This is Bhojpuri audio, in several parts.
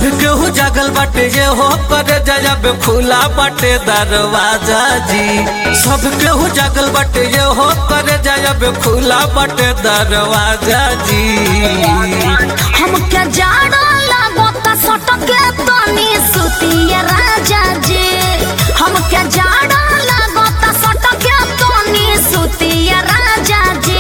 केहू जागल बाटे ये हो करे जब खुला बाटे दरवाजा जी सब केहू जागल बाटे ये हो करे जब खुला बाटे दरवाजा जी हमके जाड़ा लागता सटके तनी सुतिए राजा जी हमके जाड़ा लागता सटके तनी सुतिए राजा जी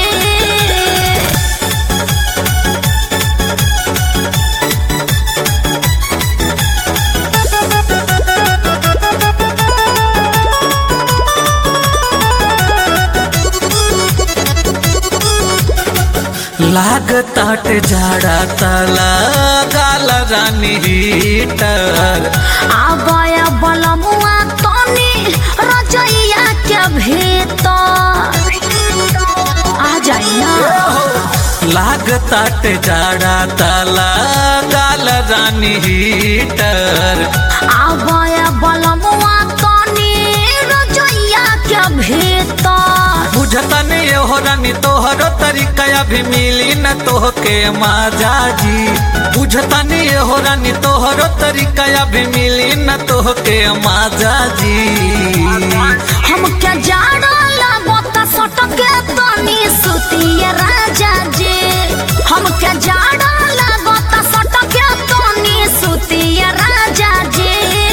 लागताट झाड़ा तला गाल रानी हीटर आबय बलमुआ तनी रजैया के भीतर आ जाई ना लागताट झाड़ा तला गाल रानी हीटर आबय बलमुआ तनी रजैया के भीतर बुझता नहीं हो रानी तोहरो तरीका अभी मिली न तोहके माजा जी बुझता नहीं हो रानी तोहरो तरीका अभी मिली न तोहके माजा जी हमके जाड़ा लागता सटके तनी सुतिए राजा जी हमके जाड़ा लागता सटके तनी सुतिए राजा जी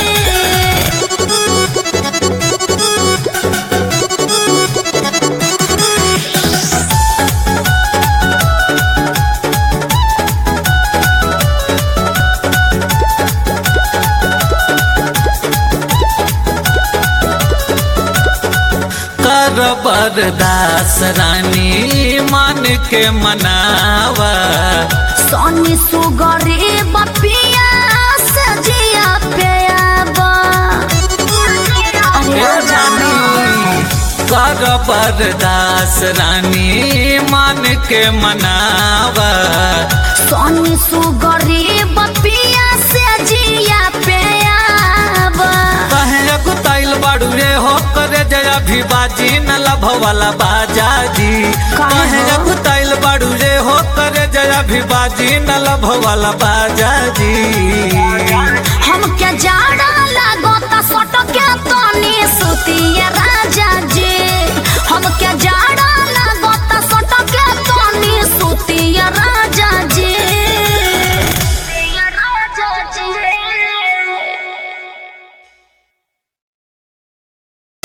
कर बरदास रानी मान के मनावा सोनी सुगरी बपिया सजिया पेयाबा अरे ए जानी रानी कर बरदास रानी मान के मनावा सोनी सुगरी बपिया सजिया पेयाबा कहे गुताइल बाड़ू रे हो करे जया भी बाजी न लभ वाला बाजा जी काहे कहे हो? गुताइल बाड़ू रे हो करे जया भी बाजी न लभ वाला बाजा जी हमके जाड़ा लागता सटके तनी सुतिए राजा जी हमके जाड़ा